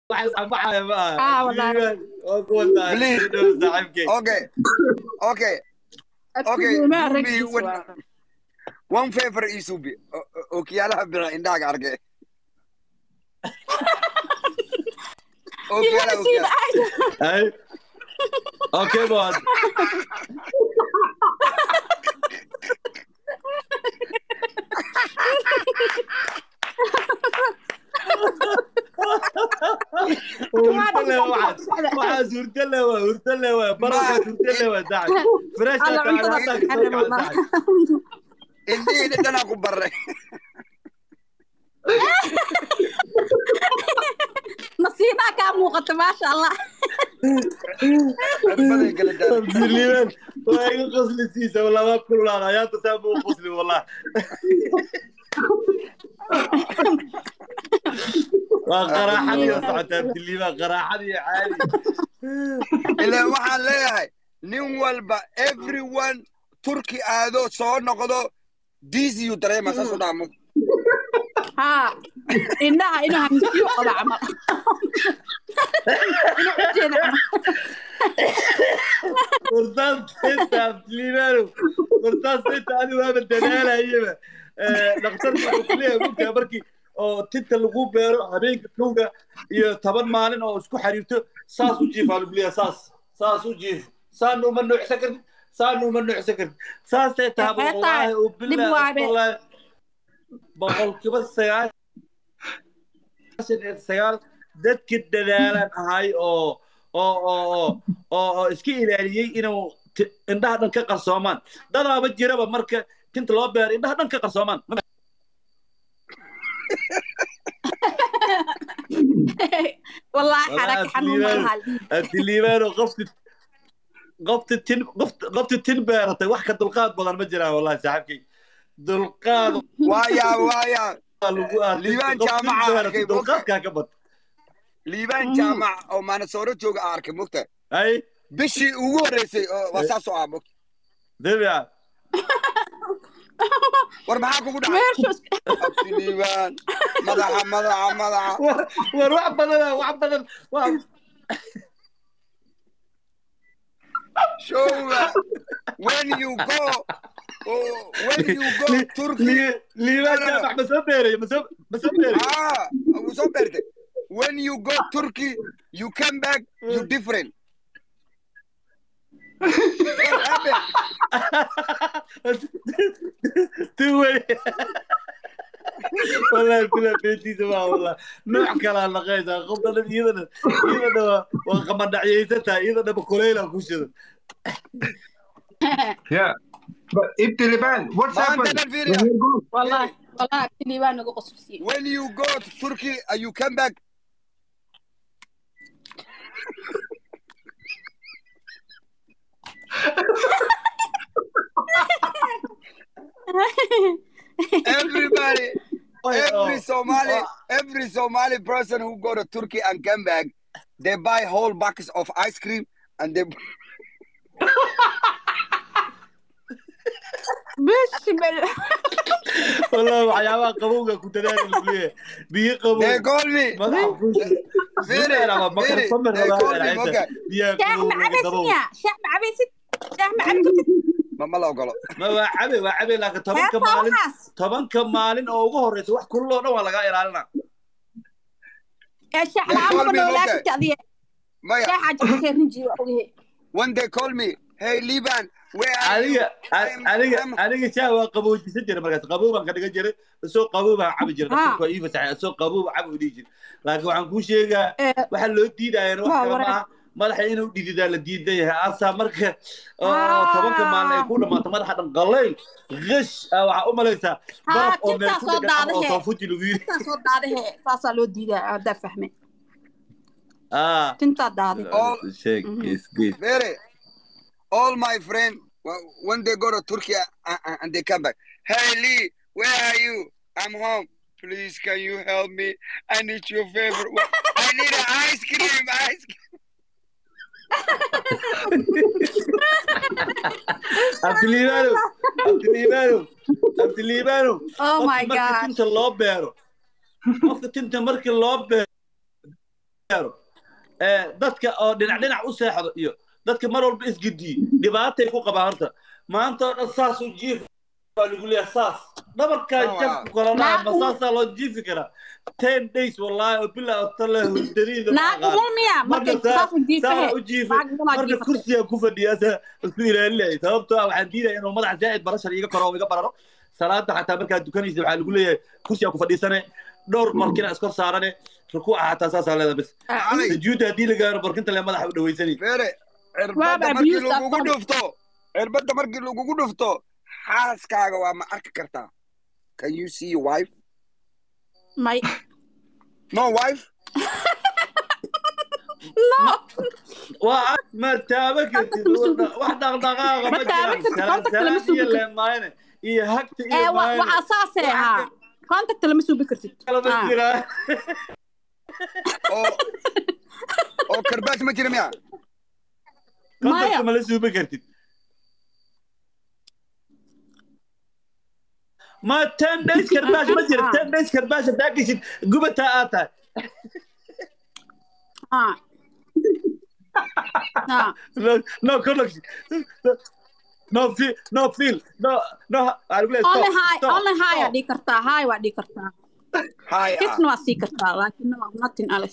waxay anfacaya ma aha Ah, wallahi. Liibaan, waa kuwa tahay Please. soo dhow saaxiibkay okay okay Okay, Abtinimaa Ruby, raggiisa when- waa. one favor ii suubi O- o- ookiyaalaha bira indhahaaga arke ookiyaalaha Ilaa sida ookiyaalaha ay Hey. Okay, boy. waxaa suurta le waa hurta le waa baraka suurta le waa saaxib fresh Alla ka cuntada hadda ku ka xarim soo wallah. saaxib indhihiina dhanaa ku barray nasiibaa kaa muuqata maasha allah cirbaday kala daaray abdiliiban waa iga qosli siisa wallah waa kululaada ayaanta saa buu qosli wallah waa qaraaxadii oo socota abdiliiban qaraaxadii caadi ilaa waxaan leeyahay nin walba everyone turki aado soo noqdo diisiyu dareema saas u dhaamo haa indhaha inuu hamsiyo qaba camal inuu ujeeda camal wartaas inta abdiliibanu wartaas inta adigu waaba dadaalayaba dhakhtarka wuxuu ku leeyahay mugtaa markii oo tinta lagu beero habeenka kowga iyo toban maalin oo isku xiriirto saas u jiif aa lagu leeyahay saas saas u jiif saana uma nuucsan kartid saana uma nuucsan kartid saasay tahay Waxay tahay, wallaahi u dib waabe. bilaahi boqolkiiba sagaashan iyo sagaal dadka dadaalan ahay oo oo oo oo oo oo iska ilaaliyey inuu ti- indhaha dhan ka qarsoomaan dadaaba jiraba marka tinta loo beero indhaha dhan ka qarsoomaan wallaahi Wallaahi xaraka xanuun Abdiliiban. malaha abdiliibaano qofti qofti tin qoft- qofti tin beeratay wax ka dulqaad badan ma jiraan wallahi saaxiibkay dulqaad waayaa waayaa waa lagu arkay Liibaan qof tin jaamaca beeratay arkay, dulqaadkaa ka bad liibaan jaamac oo maanasooro jooga aan arkay mogta ay bishii ugu horreysay oo waa saas oo ah mogta dabica war maxaa kugu dhacay meeshu abti liibaan madaxa madaxa madaxa war war wax badan wax badan wax showga when you go oh, when you go turkey Li- liibaan jaamac ma soo beeray ma soo ma soo beeray ah wuu soo beertay when you go turkey you come back you different What happened? tuway والله كلها بيتي سوا والله نوع كلا لقيتها قبل إذا إذا وقمنا عيستها إذا بكوليلا كوشة Yeah. But Ibtiliban, what's maanta happened? dhan fiiriya When you go, wallaahi wallaahi abtilii baa nagu qosbisiye when you go to turkey uh, you come back everybody every Somali, every Somali person who go to Turkey and come back, they buy whole buckets of ice cream and they bishbel والله وحياة قبوقة كنت دايما بيه بيه قبوق they call me. ما تعرفوش Very, very. They call me. Okay. بيه shaah قبوق ma cabaysid قبوق ya shaah ma cabaysid shaah ma cabi kartid Ma ma la ogolo. ما هو عبي وعبي لكن طبعا heestaa كمالين waxaas طبعا كمالين او ugu horeysa wax kullo dhan waa laga ilaalina ee shaah They call la-aan me, noolaa okay. karta adiga Maya, shaaxa jabkee rinji waa ogahe when they call me, hey Liban, where are you? aniga I'm- aniga I'm- aniga shaah waa qaboojisan jiray markaas qabow baan ka dhigan jiray isoo qabow baan cabi jiray Ah. dadku waa ii fasaxay isoo qabow baan cabi dhihi jiray laakiin waxaan kuu sheegaa ee waxaa loo diidayaan wax Waa kale wareer. maaha madaxa inuu dhididaa la diidan yahay asaa marka oo Ah. tobanka maalin ay ku dhamaato madaxa dhan qallayl qish ah, waxaa u malaysaa Ah, baraf oo meel tintaa ku soo dhagan ama oo daadahe. soofuji lagu yiri tintaa soo daadahe saasaa loo diidaa haddaa fahme ah tintaa daade All- sheeg Mhm. is good Very. All my friend, wh- when they go to Turkey uh, uh, and they come back, hey Lee, where are you? I'm home. Please, can you help me? I need your favor. I need an ice cream. Ice cream. abdiliibaano abdiliibaano abdiliibaano oh my qofka marka god tinta loo beero qofka tinta markii loo beero gaaro ee, dadka oo dhinac dhinac u seexdo iyo dadka mar walba isgediyo dhibaatay ku qabaan horta maanta oo dhan saas u jiif baa lagu leeyahay saas dhabarkaa Ah, jab ah. ku kala dhaca ma Naag- saasaa loo jiifi karaa ten days wallaahi oo bilaa oo tale hurdadiida ma naag aqaan umul miya markay marka saa saas u jiifahe saa u jiifay naag umulaa marka jiifate kursiga ku fadhiya saa isku ilaalinayay sababtoo ah waxaan diidaya inuu madaxa zaa'id barashar iga koro oo iga bararo salaada xataa markaad dukanaysa waxaa lagu leeyahay kursiga ku fadhiisane dhowr barkina iskor saarane rukuuca xataa saasaa leeda bis Ali, sujuudda haddii la gaaro barkinta le madaxa u dhawaysanay Fere, Waaba cirbadda markii abuse lagugu after- dhufto cirbadda markii lagugu dhufto xaaskaaga waa ma arki kartaa can you see your wife may no wife no waa ma taaba kartid wax dhaqdhaqaaqa Ma ma taaban jiraan kartid, salaan contact lama salaan sugi iyo kartid. leemaayne iyo hagta ee iyo wa- maayne waxaa saasee Waxa haa contact lama suubi kartid kala ma Ah. jiraa oo oo karbaash ma jira miya kontakta Maya. mala suubi kartid ma ten days karbaash ma jira ten days karbaash hadaa geshid gubataa aad tahay haa haa no no connection no feel no feel no no waxaa lagu leeyahay only stop, high stop, only high aa stop. dhigi kartaa high waa dhigi kartaa hay ah kisna waa sii kartaa laakiin no nothing else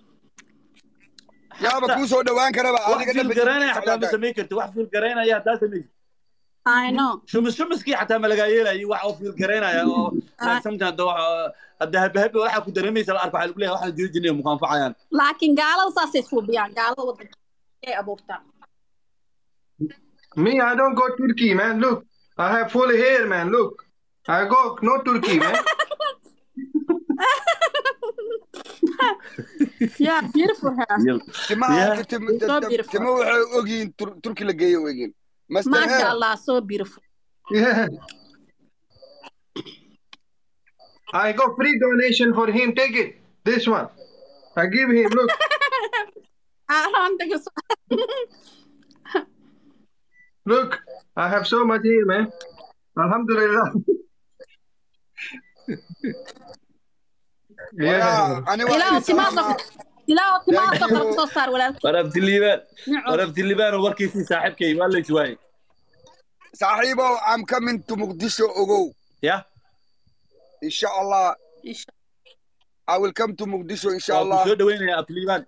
yaaba kuu soo dhawaan karaba wax adiga fiil garaynaya xataa ma samayn karti wax fiil garaynaya haddaa samaysid i know shumis shumiskii xataa ma lagaa yeelayo wax oo fiil garaynaya oo like sometimes hadda wax hadda habahabi waxaa ku dareemaysa la arko waxaa lagu leeyahay waxaan jiri jirnay muku anfacayaan laakiin gaalada saasay suubiyaan gaalada wadanka ay abuurtaan Me, I don't go Turkey, man. Look, I have full hair, man. Look, I go no Turkey, man. yeah beautiful hair timaha Yeah. tim- tim- So tim- beautiful. timo waxay ogyihiin Tur- turki la geeyo ogyihiin master masha hair allah so beautiful Yeah. I go free donation for him. Take it. This one. I give him. Look. I don't think it's Look. I have so much hair, man. Alhamdulillah. yeah. Walaa, ani waa ilaahu idin salaamaa. timaha ilaahu timaha Thank sokor you. kusoo saar walaalkii warabtiliibaan Nico. warabtiliibaan warkiisii saaxiibkay waa la iswaayey saaxiibow I'm coming to Muqdisho ogow ya insha Allah Insha- I will come to Muqdisho insha waa ku Allah soo dhaweynayaa abtiliibaan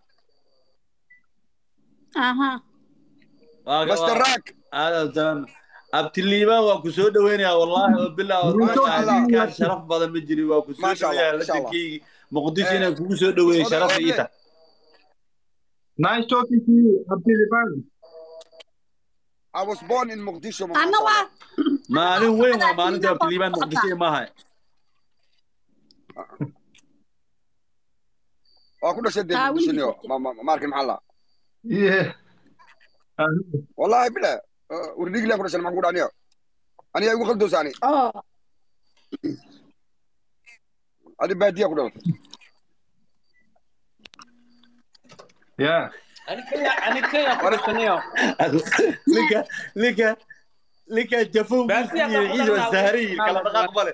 aha Master Rack abtiliibaan waa ku soo dhaweynayaa wallaahi oo bilaa Masha Allah. kaan sharaf badan ma jirin waa ku soo Masha Allah, dhaweeyaa Masha Allah. ladankeygi muqdisho Eh, inaan kugu soo dhaweeyey soo sharaf dhaweey. ii tahay Nice talking to you, Abdulliban. I was born in Muqdisho ma anna waa maalin weyn waa maalinta Abtiliibaan abtiliibaan waa muqdisho maaha waa ku dhashay dee Ah, Muqdisho wiilkii niyo joogtay. ma ma- ma arkin maxaa la Yeah. Uh, wallahi bila wardiglan ku dhashay maxaan ku dhaniyo aniga igu khaldoosaani oh adi baadiya ku dhalatay yeah. ninka ninka ninka jafow Baasiya iyo baa ku ciid dhalanaa. wasaariyi kala dhaqaaq male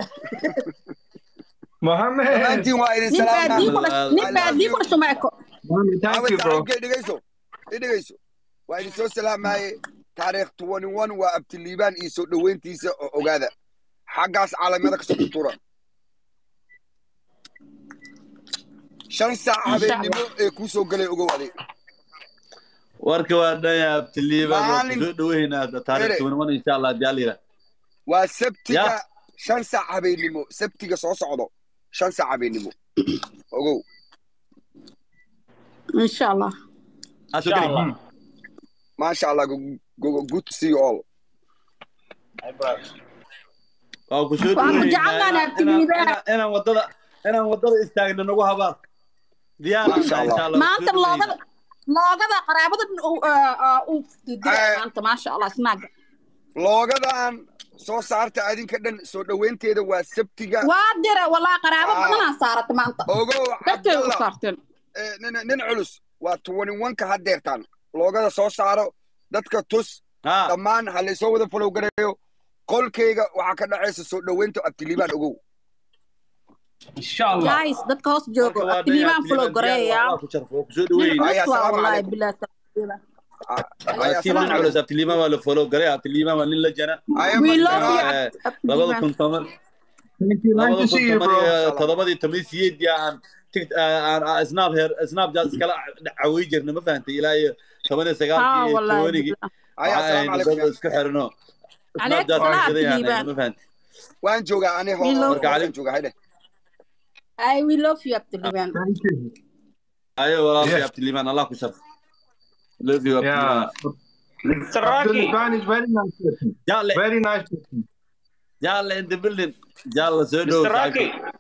Mohammed. dhammaantiin waa idin nin baadii salaama ku dhash nin baadii ku dhasho ma eko Mohammed, thank Awad you, bro. saaxiibkay dhegayso i dhegayso waa idin soo salaamaye taariikh 21 waa abtiliibaan iyo soo dhoweyntiisa oo ogaada xaggaas caalamyada kasoo tutura shan saac habeennimo ee kuu soo galay ogow adig warka waa dhaya abtiliibaan waa Maalin- ku soo dhaweynaa taariikh Ere. tobanwan insha allah hadii alla yidhaah waa sabtiga Ya. shan saac habeennimo sabtiga soo socdo shan saac habeennimo ogow insha allah Aa soo geli. Allah. maasha allah go- go- good to see you all waa ku soo Waan ku dhaweynaa jecelnahay inaan- abtiliibaan. inaan- inaan wadada inaan wadada istaagno nagu habaar diyaar aan Masha tahay Allah. insha allah maanta Ku soo dhaweynaa. loogada loogada qaraabada dhan uu ah, uu diray Eh. maanta maasha allah snaaga loogadan soo saarta adinka dhan soo dhoweynteeda waa sabtiga waa dira walaa qaraabo Ah. badanaa saarata maanta ogow darteeda u cabdalla saarteen eh, nin nin culus waa 21 ka hadeertaan loogada soo saaro dadka tus Ha, dhammaan ha laysoo wada follow gareeyo qolkayga waxaa ka dhacaysa soo dhoweynta abtiliibaan ogow insha allah guys dadka hoos joogo abtiliibaan fulo goreeya ku sharfo waa kusoo nin dhaweyn Aya, culus waa salaamu wallahi calaykum. bilaa tawfiiq. Aya, tiim nin salaam culus abtiliimaan waa la follow garay abtiliimaan waa nin la jana Aya, we mas- love you Eh, Ab- labada abtiliibaan kun toban Thank you. Nice labada to kun see you, toban bro. iyo todobadii toban iyo sideedii aan tig- aan aan snap her snap jazz iskala cawi jirna ma fahantay ilaa iyo toban iyo haa sagaalkii iyo wallahi tobanigii bilaa. Aya, waxaa salaamu aynu calaykum. dad isku xirno snap Calaykum jazz salaam, aan shidayaan Abtiliibaan. ma fahantay waan joogaa ani ho- We love hoosaan you. joogaa haydhe I we love you abtiliibaan Thank you. ayo walaalkay Yeah. abtiliimaan allah ku sharfo love you Yeah. abtiliimaan mr Abdul raki Khan is very nice person. jaalle Very nice person. jaalle in the building jaalle soo dhow mr raki